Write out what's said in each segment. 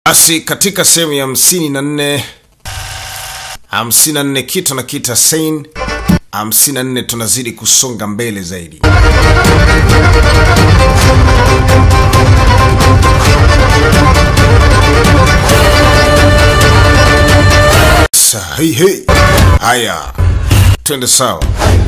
Basi katika sehemu ya hamsini na nne hamsini na nne kitu na kita sein hamsini na nne tunazidi kusonga mbele zaidi. Sahihi. Haya, twende sawa.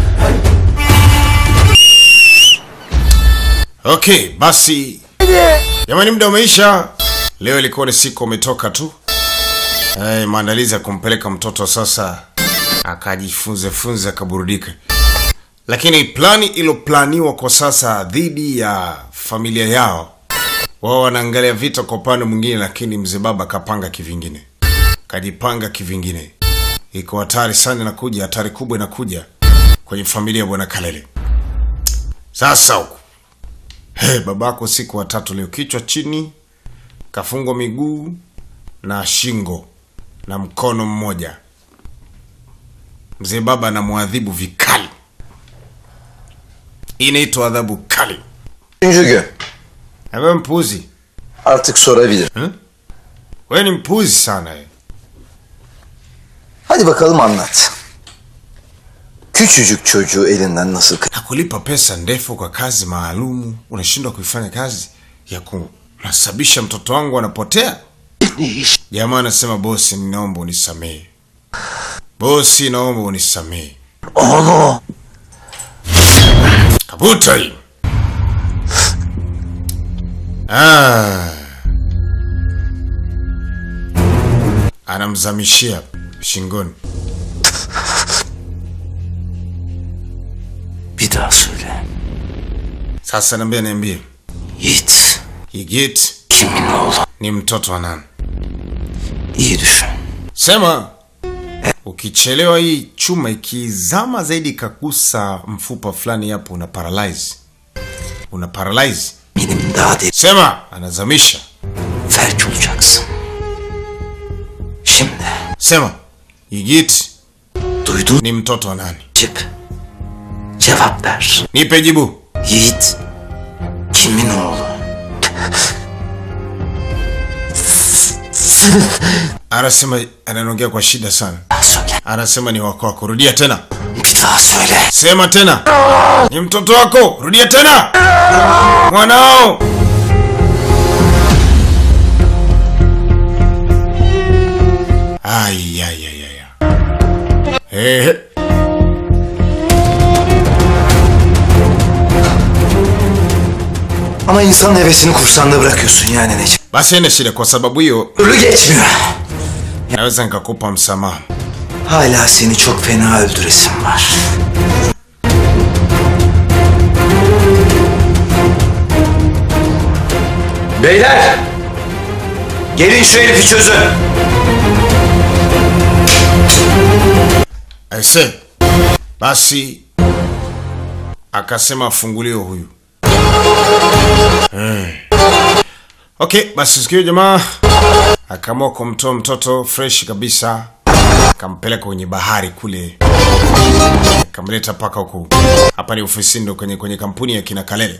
Okay, basi jamani, muda umeisha. Leo ilikuwa ni siku umetoka tu hey, maandalizi ya kumpeleka mtoto sasa akajifunze funze akaburudike, lakini plani iliyoplaniwa kwa sasa dhidi ya familia yao, wao wanaangalia vita kwa upande mwingine, lakini mzee baba kapanga kivingine, kajipanga kivingine. Iko hatari sana, inakuja hatari kubwa, inakuja kwenye familia ya bwana Kalele. Sasa huku hey, babako siku watatu leo, kichwa chini, kafungwa miguu na shingo na mkono mmoja. Mzee baba anamwadhibu vikali. Hii inaitwa adhabu kali. Üçüncü gün. Ewe mpuzi, Artık sorabilir. wewe ni mpuzi sana we. Hadi bakalım anlat. Küçücük çocuğu elinden nasıl kı- Nakulipa pesa ndefu kwa kazi maalumu, unashindwa kuifanya kazi ya kunasababisha mtoto wangu anapotea. Jamaa anasema bosi, ninaomba unisamehe. Bosi, naomba unisamehe. Oğlum. Kabuta hii. Ah. Anamzamishia shingoni. Bir daha söyle. Sasa niambie, niambie, Yiğit. Yigit Kimin oğlu? ni mtoto wa nani? İyi düşün. Sema ukichelewa, hii chuma ikizama zaidi ikagusa mfupa fulani hapo, una paralyze, una paralyze. Benim daha değil. Sema anazamisha. Felç olacaksın. Şimdi. Sema Yigit Duydun ni mtoto wa nani? Cip. Cevap ver. Nipe jibu. Yiğit. Kimin oğlu? Anasema anaongea kwa shida sana. Daha söyle. Anasema ni wako wako. Rudia tena, Bir daha söyle. sema tena. Ni mtoto wako. Rudia tena, mwanao. Ay, ay, ay, ay. Ehe. Ama insan hevesini kursağında bırakıyorsun yani Necip. Basi ene shida, kwa sababu hiyo Ölü geçmiyor. naweza nikakupa msamaha. Hala seni çok fena öldüresim var. Beyler! Gelin şu herifi çözün. Aise, basi akasema afunguliwe huyu. Eh. Okay, basi sikio jamaa akaamua kumtoa mtoto fresh kabisa, akampeleka kwenye bahari kule, akamleta mpaka huku. Hapa ni ofisini, ndo kwenye kwenye kampuni ya kina Kalele.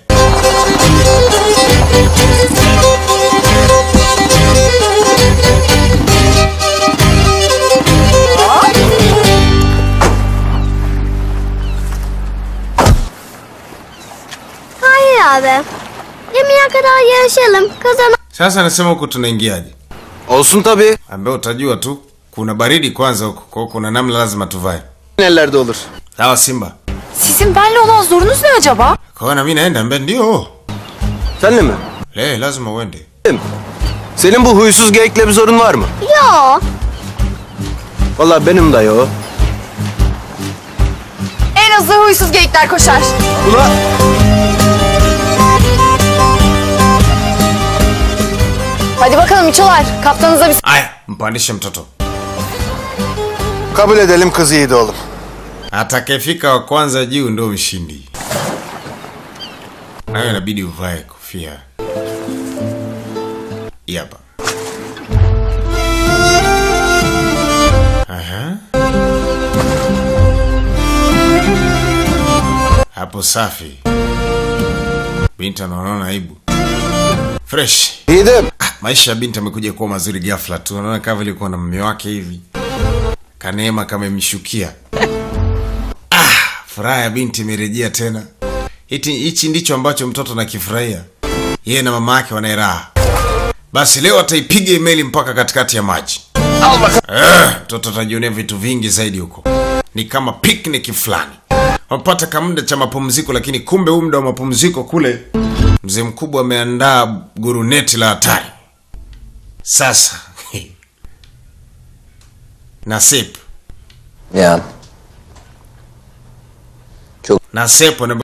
Hayır abi. Yemeğe kadar yarışalım. Kazan Sasa anasema huku tunaingiaje? Olsun tabii. Ambaye utajua tu, kuna baridi kwanza huku, kwa hiyo kuna namna lazima tuvae. Ellerde olur. Sawa Simba. Sizin benle olan zorunuz ne acaba? Kwa hiyo na mimi naenda mbe, ndio Senle mi? le, lazima uende. Senin bu huysuz geyikle bir zorun var mı? Yo. Vallahi benim de yo. En hızlı huysuz geyikler koşar. Ula Hadi bakalım İçolar. Kaptanınıza bir Aya, mpandishe mtoto. kabul edelim kız iyiydi oğlum. Atakayefika wa kwanza juu ndio mshindi. Nayo inabidi uvae kofia. Hii Hapa. Aha. Hapo safi. Binti anaona aibu. Fresh. Yiğidim. Ah, maisha ya binti amekuja kuwa mazuri ghafla tu anaona kama vile kuwa na mume wake hivi kaneema kama imshukia ah, furaha ya binti imerejea tena Hiti- hichi ndicho ambacho mtoto nakifurahia yeye na mama yake wanaye raha basi leo ataipiga imeli mpaka katikati ya maji Eh, mtoto atajionea vitu vingi zaidi huko ni kama picnic fulani wapata kamda cha mapumziko lakini kumbe huu muda wa mapumziko kule mzee mkubwa ameandaa guruneti la hatari sasa nasep Ya. nasep